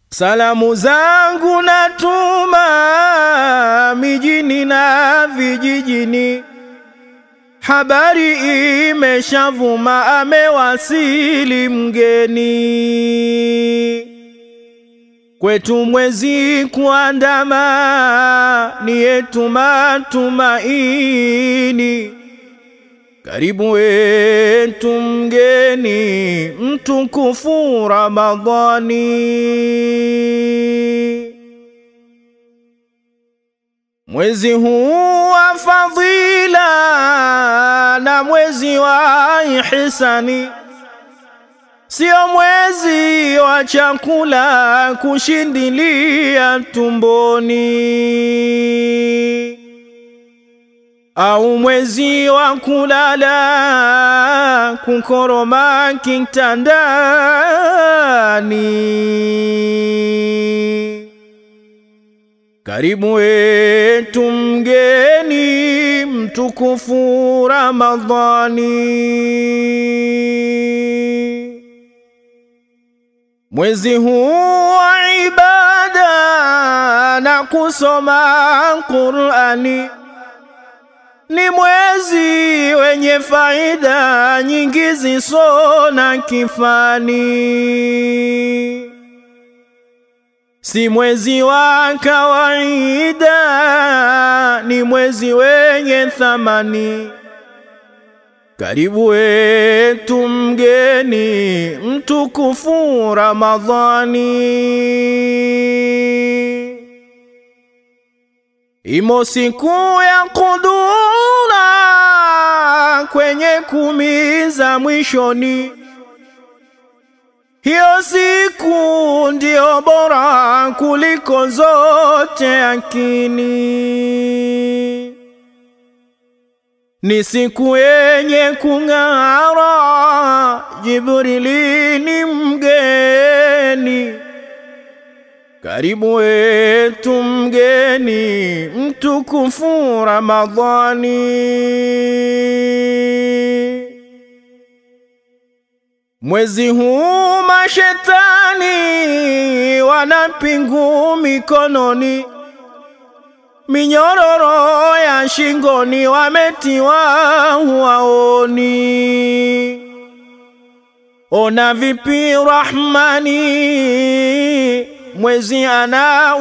Salamu zangu natuma mijini na vijijini, habari imeshavuma, amewasili mgeni kwetu mwezi kuandama, ni yetu matumaini. Karibu wetu mgeni mtukufu Ramadhani, mwezi huu wa fadhila na mwezi wa ihsani, sio mwezi wa chakula kushindilia tumboni au mwezi wa kulala kukoroma kitandani. Karibu wetu mgeni mtukufu Ramadhani, mwezi huu wa ibada na kusoma Qur'ani ni mwezi wenye faida nyingi ziso na kifani, si mwezi wa kawaida, ni mwezi wenye thamani. Karibu wetu mgeni mtukufu Ramadhani. Imo siku ya kudura kwenye kumi za mwishoni, hiyo siku ndio bora kuliko zote akini. Ni siku yenye kung'ara, Jibrili ni mgeni karibu wetu mgeni mtukufu Ramadhani. Mwezi huu mashetani wanapingu mikononi, minyororo ya shingoni wametiwa huwaoni. Ona vipi Rahmani mwezi ana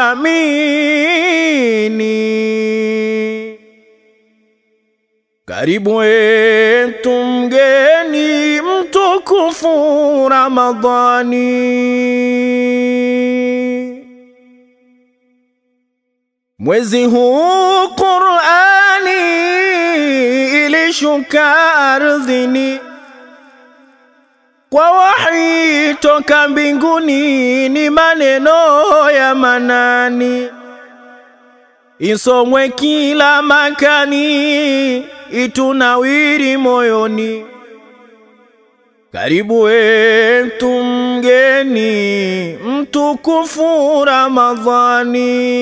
uthamini. Karibu wetu mgeni mtukufu Ramadhani, mwezi huu Qur'ani ilishuka ardhini kwa wahi toka mbinguni, ni maneno ya manani, isomwe kila makani, itunawiri moyoni. Karibu wetu mgeni mtukufu Ramadhani,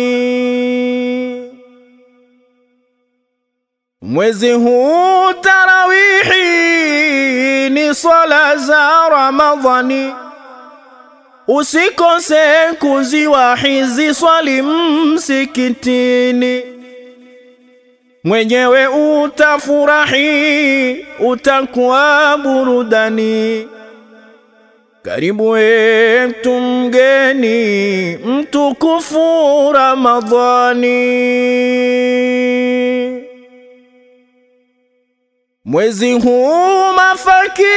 mwezi huu tarawihi ni swala za Ramadhani, usikose kuziwahizi swali msikitini, mwenyewe utafurahi, utakuwa burudani. Karibu wetu mgeni mtukufu Ramadhani. Mwezi huu mafakiri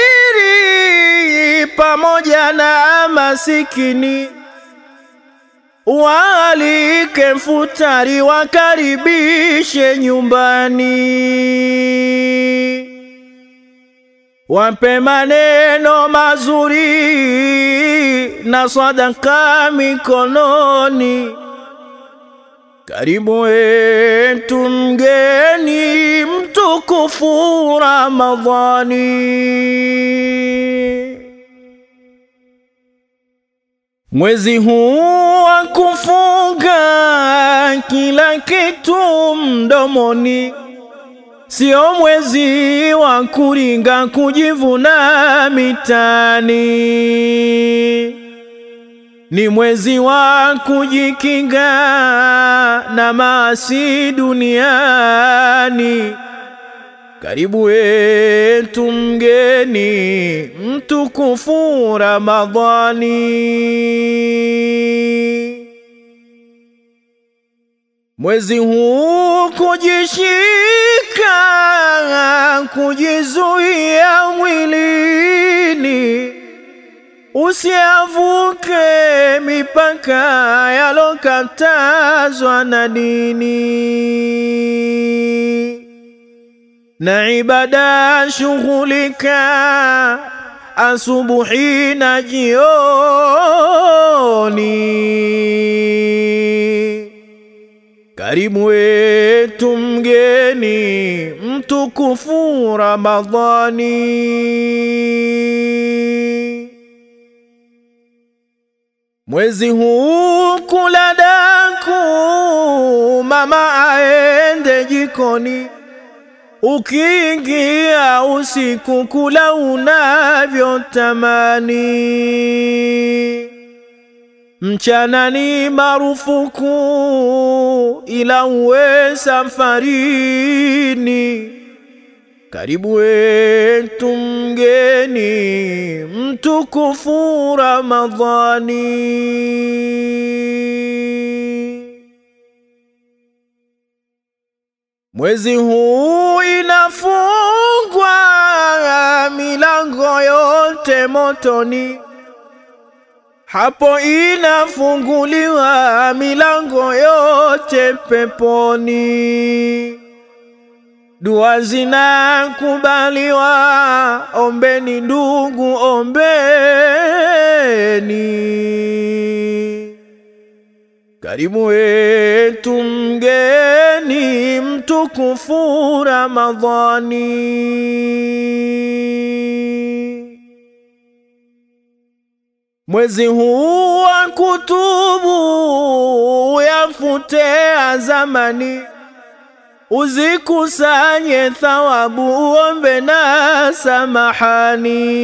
pamoja na masikini waalike futari, wakaribishe nyumbani, wape maneno mazuri na sadaka mikononi. Karibu wetu mgeni mtukufu Ramadhani, mwezi huu wa kufunga kila kitu mdomoni, sio mwezi wa kuringa kujivuna mitani. ni mwezi wa kujikinga na maasi duniani. Karibu wetu mgeni mtukufu Ramadhani. Mwezi huu kujishika, kujizuia mwilini, usiavuke mipaka yalokatazwa na dini na ibada shughulika asubuhi na jioni. Karibu wetu mgeni mtukufu Ramadhani. Mwezi huu kula daku, mama aende jikoni Ukiingia usiku kula unavyotamani, mchana ni marufuku, ila uwe safarini. Karibu wetu mgeni mtukufu Ramadhani. Mwezi huu inafungwa milango yote motoni, hapo inafunguliwa milango yote peponi. Dua zinakubaliwa, ombeni ndugu, ombeni. Karibu wetu mgeni mtukufu Ramadhani. Mwezi huu wa kutubu yafutea zamani, uzikusanye thawabu, uombe na samahani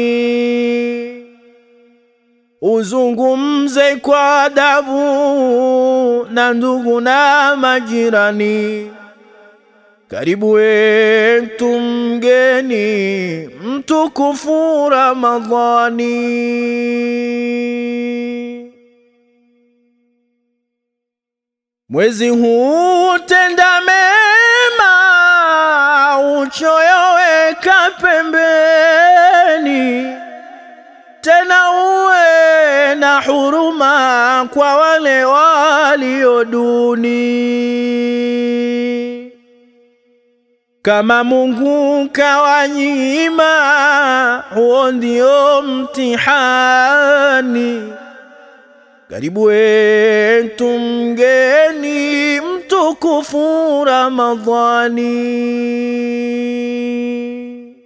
uzungumze kwa adabu na ndugu na majirani. Karibu wetu mgeni mtukufu Ramadhani. Mwezi huu tenda mema, uchoyo weka pembeni tena uwe na huruma kwa wale walio duni. Kama Mungu kawanyima, huo ndio mtihani. Karibu wetu mgeni mtukufu Ramadhani.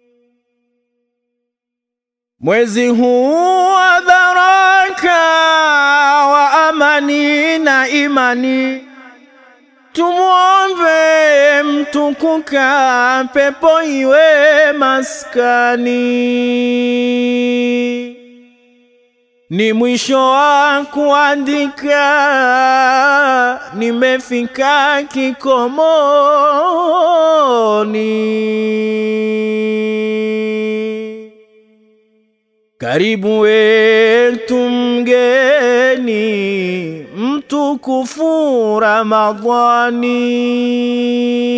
Mwezi huu wa baraka wa amani na imani, tumwombe mtukuka, pepo iwe maskani. Ni mwisho wa kuandika, nimefika kikomoni. Karibu wetu mgeni mtukufu Ramadhani.